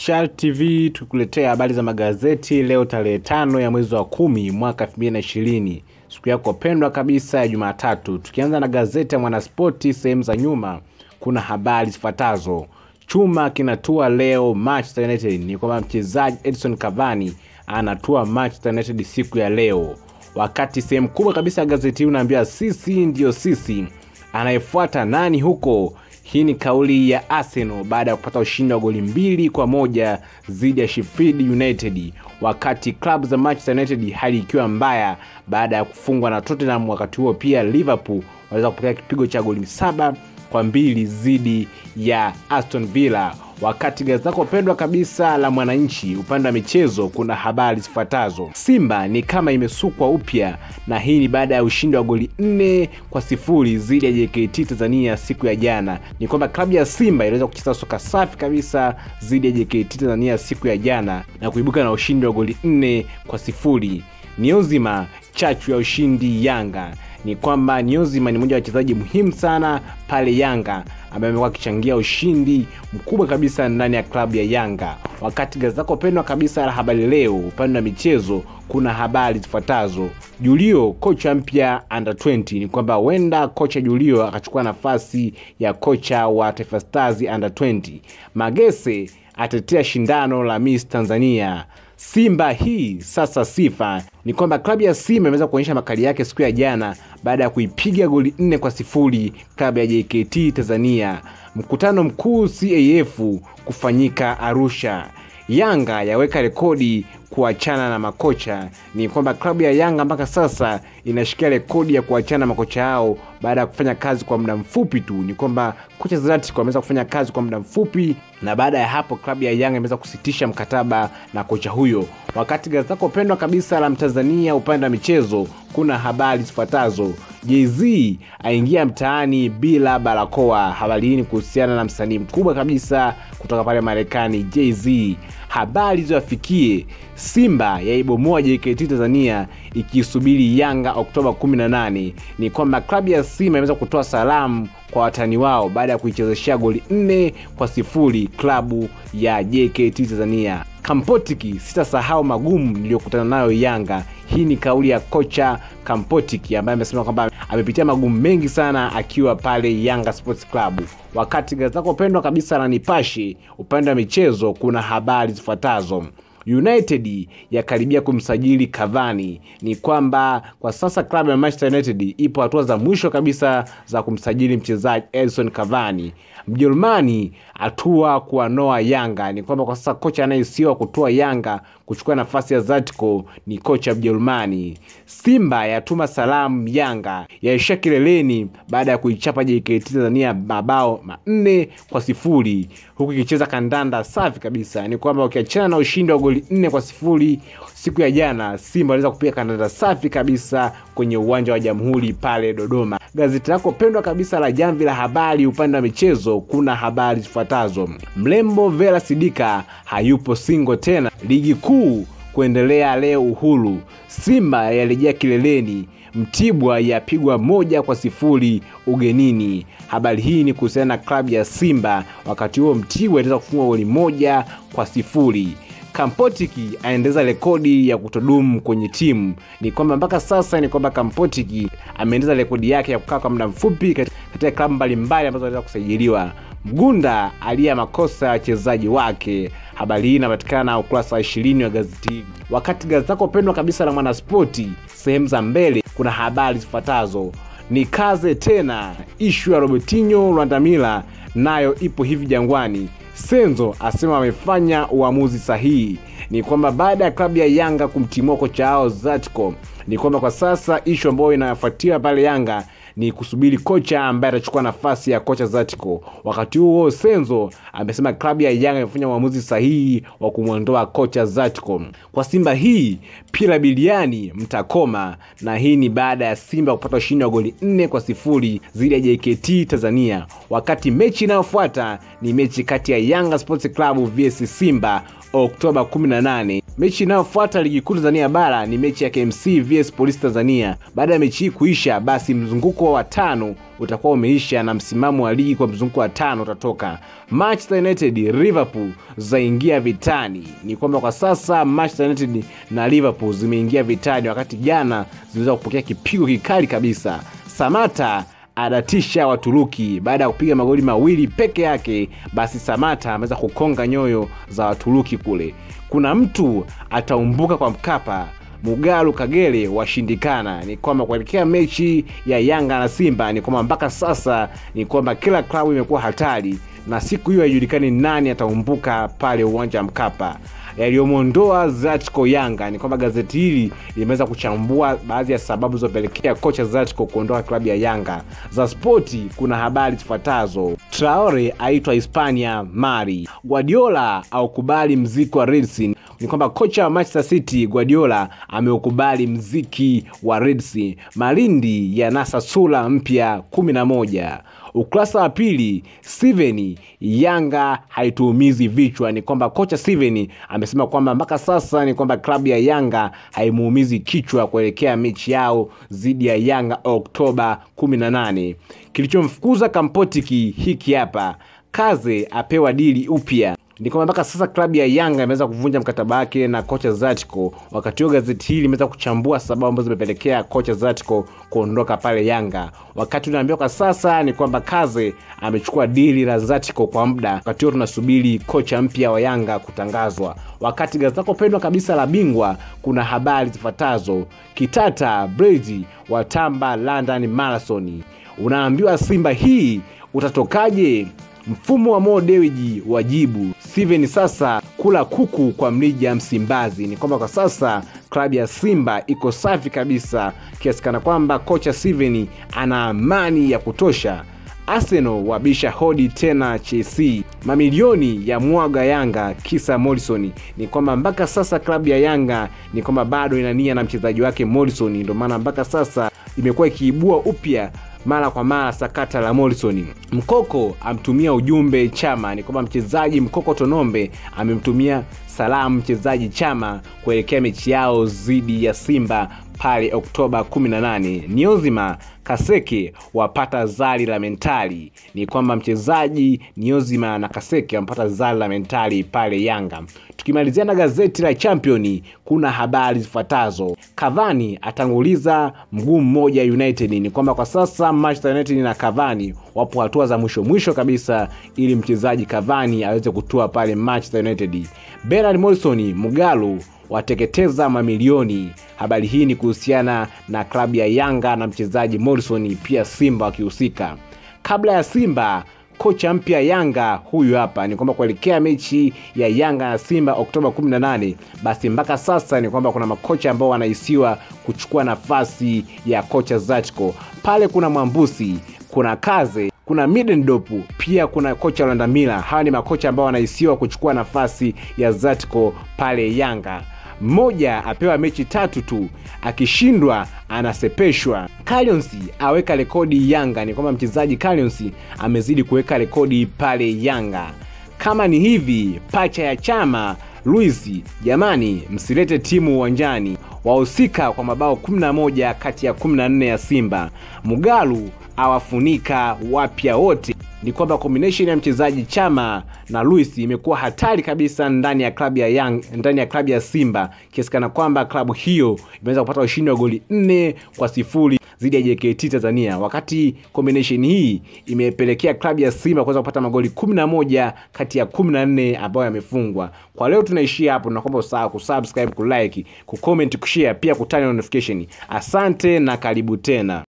Char TV tukuletea habari za magazeti leo tarehe tano ya mwezi wa kumi mwaka 2020 siku yako pendwa kabisa ya Jumatatu. Tukianza na gazeti ya Mwanaspoti, sehemu za nyuma kuna habari zifuatazo. Chuma kinatua leo Manchester United, ni kwamba mchezaji Edison Cavani anatua Manchester United siku ya leo, wakati sehemu kubwa kabisa ya gazeti hii unaambia sisi ndiyo sisi. Anayefuata nani huko? Hii ni kauli ya Arsenal baada ya kupata ushindi wa goli mbili kwa moja dhidi ya Sheffield United, wakati klabu za Manchester United hali ikiwa mbaya baada ya kufungwa na Tottenham. Wakati huo pia Liverpool waweza kupokea kipigo cha goli saba kwa mbili dhidi ya Aston Villa. Wakati gazeti lako pendwa kabisa la Mwananchi upande wa michezo kuna habari zifuatazo: Simba ni kama imesukwa upya, na hii ni baada ya ushindi wa goli nne kwa sifuri dhidi ya JKT Tanzania siku ya jana. Ni kwamba klabu ya Simba iliweza kucheza soka safi kabisa dhidi ya JKT Tanzania siku ya jana na kuibuka na ushindi wa goli nne kwa sifuri. Niozima chachu ya ushindi Yanga ni kwamba Niozima ni mmoja wa wachezaji muhimu sana pale Yanga ambaye amekuwa akichangia ushindi mkubwa kabisa ndani ya klabu ya Yanga. Wakati gazeti lako pendwa kabisa la Habari Leo upande wa michezo kuna habari zifuatazo: Julio kocha mpya under 20. Ni kwamba huenda kocha Julio akachukua nafasi ya kocha wa Taifa Stars under 20. Magese atetea shindano la Miss Tanzania. Simba hii sasa sifa ni kwamba klabu ya Simba imeweza kuonyesha makali yake siku ya jana baada ya kuipiga goli nne kwa sifuri klabu ya JKT Tanzania. Mkutano mkuu CAF kufanyika Arusha. Yanga yaweka rekodi kuachana na makocha. Ni kwamba klabu ya Yanga mpaka sasa inashikia rekodi ya kuachana na makocha hao baada ya kufanya kazi kwa muda mfupi tu. Ni kwamba kocha Zlatan ameweza kufanya kazi kwa muda mfupi, na baada ya hapo klabu ya Yanga imeweza kusitisha mkataba na kocha huyo. Wakati gazeti lako pendwa kabisa la Mtanzania upande wa michezo kuna habari zifuatazo: Jay-Z aingia mtaani bila barakoa. Habari hii ni kuhusiana na msanii mkubwa kabisa kutoka pale Marekani, Jay-Z. Habari ziwafikie Simba yaibomoa JKT Tanzania ikisubiri Yanga Oktoba 18. Ni kwamba klabu ya Simba imeweza kutoa salamu kwa watani wao baada ya kuichezeshea goli nne kwa sifuri klabu ya JKT Tanzania. Kampotiki, sitasahau magumu niliyokutana nayo Yanga. Hii ni kauli ya kocha Kampotiki ambaye amesema kwamba amepitia magumu mengi sana akiwa pale Yanga Sports Club. Wakati gazeti lako pendwa kabisa la Nipashe upande wa michezo kuna habari zifuatazo. United yakaribia kumsajili Cavani. Ni kwamba kwa sasa klabu ya Manchester United ipo hatua za mwisho kabisa za kumsajili mchezaji Edison Cavani. Mjerumani hatua kuwanoa Yanga. Ni kwamba kwa sasa kocha anayesiwa kutoa Yanga kuchukua nafasi ya Zatko ni kocha Mjerumani. Simba yatuma salamu Yanga yaishia kileleni baada ya kuichapa JKT Tanzania mabao manne kwa sifuri huku ikicheza kandanda safi kabisa. Ni kwamba ukiachana na ushindi wa goli nne kwa sifuri siku ya jana, Simba waliweza kupiga kandanda safi kabisa kwenye uwanja wa Jamhuri pale Dodoma. Gazeti lako pendwa kabisa la Jamvi la Habari upande wa michezo kuna habari zifuatazo: mrembo Vera Sidika hayupo singo tena, ligi kuu kuendelea leo Uhuru, Simba yarejea kileleni, Mtibwa yapigwa moja kwa sifuri ugenini. Habari hii ni kuhusiana na klabu ya Simba. Wakati huo Mtibwa itaweza kufunga goli moja kwa sifuri. Kampotiki aendeza rekodi ya kutodumu kwenye timu. Ni kwamba mpaka sasa ni kwamba Kampotiki ameendeza rekodi yake ya kukaa kwa muda mfupi katika klabu mbalimbali ambazo anaweza kusajiliwa. Mgunda aliya makosa ya wachezaji wake. Habari hii inapatikana ukurasa wa ishirini wa gazeti hili. Wakati gazeti lako pendwa kabisa la Mwanaspoti sehemu za mbele kuna habari zifuatazo: ni kaze tena, ishu ya Robertinho Rwandamila nayo ipo hivi Jangwani. Senzo asema wamefanya uamuzi sahihi. Ni kwamba baada ya klabu ya Yanga kumtimua kocha wao Zatko, ni kwamba kwa sasa ishu ambayo inafuatia pale Yanga ni kusubiri kocha ambaye atachukua nafasi ya kocha Zatiko. Wakati huo Senzo amesema klabu ya Yanga imefanya uamuzi sahihi wa kumwondoa kocha Zatiko. Kwa Simba hii pila biliani mtakoma, na hii ni baada ya Simba kupata ushindi wa goli nne kwa sifuri dhidi ya JKT Tanzania. Wakati mechi inayofuata ni mechi kati ya Yanga Sports Club vs Simba Oktoba 18. Mechi inayofuata ligi kuu Tanzania bara ni mechi ya KMC vs Police Tanzania. Baada ya mechi hii kuisha, basi mzunguko wa tano utakuwa umeisha na msimamo wa ligi kwa mzunguko wa tano utatoka. Manchester United Liverpool zaingia vitani. Ni kwamba kwa sasa Manchester United na Liverpool zimeingia vitani, wakati jana ziliweza kupokea kipigo kikali kabisa. Samata adatisha Waturuki baada ya kupiga magoli mawili peke yake. Basi Samata ameweza kukonga nyoyo za Waturuki kule. Kuna mtu ataumbuka kwa Mkapa. Mugalu Kagere washindikana. Ni kwamba kuelekea mechi ya Yanga na Simba, ni kwamba mpaka sasa ni kwamba kila klabu imekuwa hatari, na siku hiyo haijulikani nani ataumbuka pale uwanja wa Mkapa. Yaliyomwondoa Zlatko Yanga ni kwamba gazeti hili limeweza kuchambua baadhi ya sababu zilizopelekea kocha Zlatko kuondoka klabu ya Yanga. Za spoti kuna habari zifuatazo: Traore aitwa Hispania Mari, Guardiola aukubali mziki wa Reds. Ni kwamba kocha wa Manchester City Guardiola ameukubali mziki wa Reds. Malindi yanasa sura mpya kumi na moja. Ukurasa wa pili, Steven Yanga haituumizi vichwa. Ni kwamba kocha Steven amesema kwamba mpaka sasa ni kwamba klabu ya Yanga haimuumizi kichwa kuelekea mechi yao dhidi ya Yanga Oktoba 18. Kilichomfukuza Kampotiki hiki hapa, Kaze apewa dili upya ni kwamba mpaka sasa klabu ya Yanga imeweza kuvunja mkataba wake na kocha Zatko. Wakati huo gazeti hili limeweza kuchambua sababu ambazo zimepelekea kocha Zatko kuondoka pale Yanga. Wakati unaambiwa kwa sasa ni kwamba Kaze amechukua dili la Zatko kwa muda. Wakati huo tunasubiri kocha mpya wa Yanga kutangazwa. Wakati gazeti lako pendwa kabisa la Bingwa kuna habari zifuatazo: Kitata Brady watamba London Marathon. Unaambiwa Simba hii utatokaje? Mfumo wa Mo Dewji wajibu Steven sasa kula kuku kwa mlija Msimbazi. Ni kwamba kwa sasa klabu ya Simba iko safi kabisa, kiasi kana kwamba kocha Steven ana amani ya kutosha. Arsenal wabisha hodi tena Chelsea, mamilioni ya mwaga Yanga kisa Morrison. Ni kwamba mpaka sasa klabu ya Yanga ni kwamba bado ina nia na mchezaji wake Morrison, ndio maana mpaka sasa imekuwa ikiibua upya mara kwa mara sakata la Morrison. Mkoko amtumia ujumbe Chama. Ni kwamba mchezaji Mkoko Tonombe amemtumia salamu mchezaji Chama kuelekea mechi yao dhidi ya Simba pale Oktoba 18. Niozima Kaseke wapata zali la mentali. Ni kwamba mchezaji Niozima na Kaseke wamepata zali la mentali pale Yanga. Tukimalizia na gazeti la Champion, kuna habari zifuatazo: Cavani atanguliza mguu mmoja United. Ni kwamba kwa sasa Manchester United na Cavani wapo hatua za mwisho mwisho kabisa, ili mchezaji Cavani aweze kutua pale Manchester United. Bernard Morrison Mugalu wateketeza mamilioni. Habari hii ni kuhusiana na klabu ya Yanga na mchezaji Morrison, pia Simba wakihusika. Kabla ya Simba kocha mpya Yanga huyu hapa. Ni kwamba kuelekea mechi ya Yanga na Simba Oktoba 18, basi mpaka sasa ni kwamba kuna makocha ambao wanahisiwa kuchukua nafasi ya kocha Zachko. Pale kuna Mwambusi, kuna Kaze, kuna Middendorp, pia kuna kocha Landamila. Hawa ni makocha ambao wanahisiwa kuchukua nafasi ya Zatko pale Yanga. Mmoja apewa mechi tatu tu, akishindwa anasepeshwa. Callionsi aweka rekodi Yanga. Ni kwamba mchezaji Callionsi amezidi kuweka rekodi pale Yanga. Kama ni hivi, pacha ya chama Luis, jamani, msilete timu uwanjani. Wahusika kwa mabao 11 kati ya 14 ya Simba. Mugalu awafunika wapya wote. Ni kwamba combination ya mchezaji Chama na Luis imekuwa hatari kabisa ndani ya klabu ya Young, ndani ya klabu ya Simba kiasi kana kwamba klabu hiyo imeweza kupata ushindi wa goli nne kwa sifuri dhidi ya JKT Tanzania, wakati combination hii imepelekea klabu ya Simba kuweza kupata magoli 11 kati ya 14 ambayo yamefungwa. Kwa leo tunaishia hapo, tunakuomba usahau kusubscribe, kulike, kucomment, kushare pia kutani notification. Asante na karibu tena.